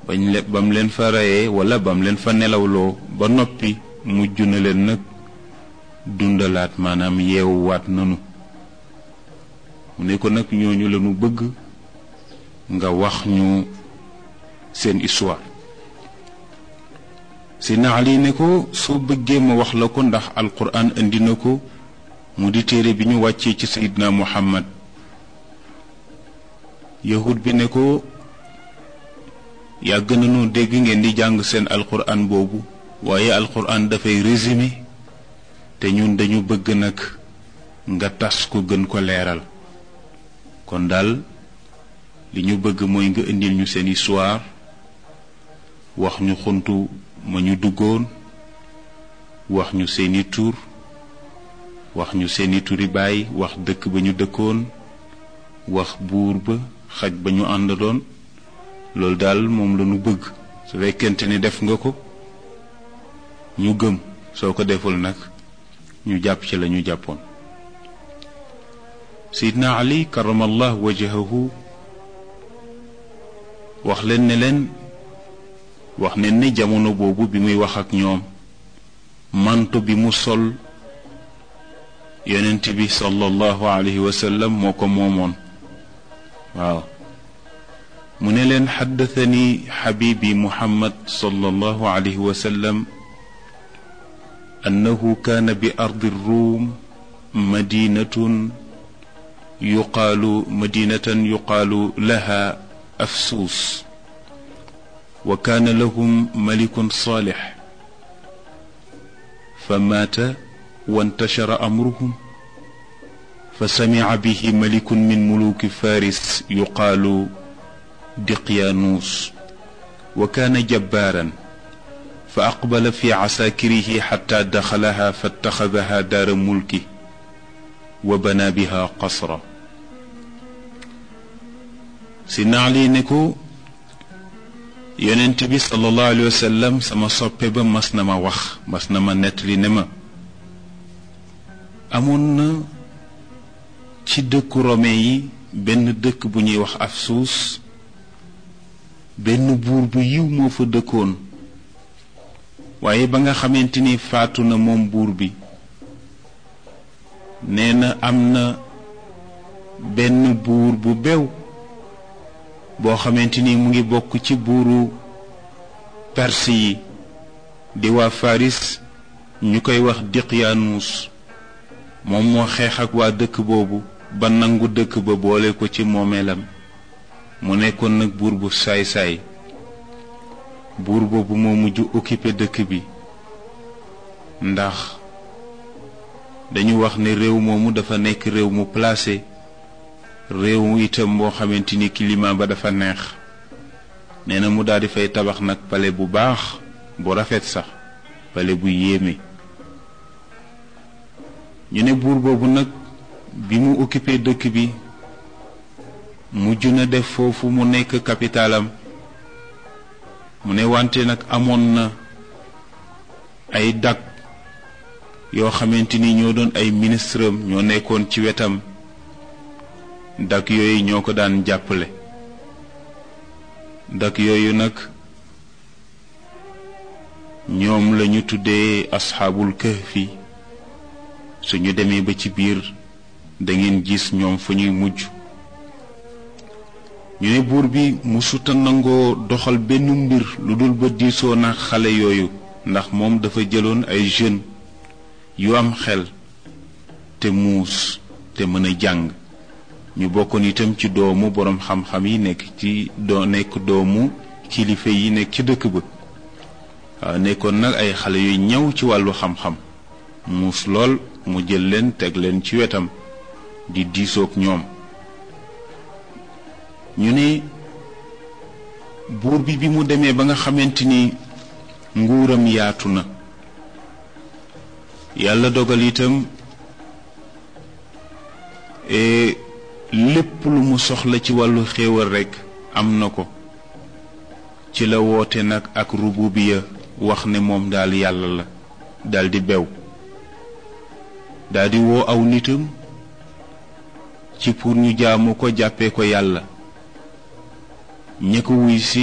bañ le bam leen fa reyee wala bam leen fa nelawloo ba noppi mujj na leen nag dundalaat maanaam yeewuwaat nanu mu ne ko nag ñooñu lañu bëgg nga wax ñu seen histoire si naali ne ko soo bëggee ma wax la ko ndax alquran indi na ko mu di téere bi ñu wàccee ci sayidna muhammad yahud bi ne ko yàgg nañu dégg ngeen di jàng seen alquran boobu waaye alquran dafay résumé te ñun dañu bëgg nag nga tas ko gën ko leeral kon daal li ñu bëgg mooy nga indil ñu seen histoire wax ñu xuntu ma ñu duggoon wax ñu seeni tur wax ñu seeni turi baay wax dëkk ba ñu dëkkoon wax buur ba xaj ba ñu àndaloon loolu daal moom la ñu bëgg su fekkente ni def nga ko ñu gëm soo ko deful nag ñu jàpp ci la ñu jàppoon Seydina Ali karamallah wajahahu wax leen ne leen wax ne ni jamono boobu bi muy wax ak ñoom manto bi mu sol yonent bi sallallahu alayhi wa sallam moo ko moomoon waaw mu ne leen xaddathani xabibi muhammad sallallahu alayhi wa sallam annahu kaana bi ardi ruum madinatun yuqaalu madinatan yuqaalu laha afsuus wa kaana lahum malikun saalix fa maata wantashara amruhum fa samica bihi malikun min muluki faris yuqaalu diqyaanuus wa kaana jabbaaran fa aqbala fi casaakirihi xatta daxalaha fattaxadaha daara mulki wa bana biha qasra si naali ne ko yonent bi sallallahu alayhi wa sallam sama soppe ba mas na ma wax mas na ma nettali ne ma amoon na ci dëkku rome yi benn dëkk bu ñuy wax Afsuus benn buur bu yiw moo fa dëkkoon waaye ba nga xamante ni faatu na moom buur bi nee na am na benn buur bu bew boo xamante ni mu ngi bokk ci buuru perse yi di waa faris ñu koy wax diqyaanuus moom moo xeex ak waa dëkk boobu ba nangu dëkk ba boole ko ci moomeelam mu nekkoon nag buur bu saay-saay buur boobu moo mujj occupé dëkk bi ndax dañu wax ne réew moomu dafa nekk réew mu placé réew itam boo xamante ni climat ba dafa neex nee na mu daal di fay tabax nag pale bu baax bu rafet sax pale bu yéeme ñu ne buur boobu nag bi mu occupé dëkk bi mujj na def foofu mu nekk capitalam mu ne wante nag amoon na ay dag yoo xamante ni ñoo doon ay ministre am ñoo nekkoon ci wetam dak yooyu ñoo ko daan jàppale dak yooyu nag ñoom lañu tuddee asxaabul kahfi suñu demee ba ci biir da ngeen gis ñoom fa ñuy mujj ñu ne buur bi musuta nangoo doxal benn mbir lu dul ba diisoo na xale yooyu ndax moom dafa jëloon ay jeunes yu am xel te muus te mën a jàng ñu bokkoon itam ci doomu boroom xam-xam yi nekk ci doo nekk doomu kilifa yi nekk ci dëkk ba waaw nekkoon nag ay xale yu ñëw ci wàllu xam-xam muus lool mu jël leen teg leen ci wetam di diisoog ñoom ñu ne buur bi bi mu demee ba nga xamante ni nguuram yaatu na yàlla dogal itam lépp lu mu soxla ci wàllu xéewal rekk am na ko ci la woote nag ak rububiya wax ne moom daal yàlla la daldi bew daldi woo aw nitam ci pour ñu jaamu ko jàppee ko yàlla ña ko wuy si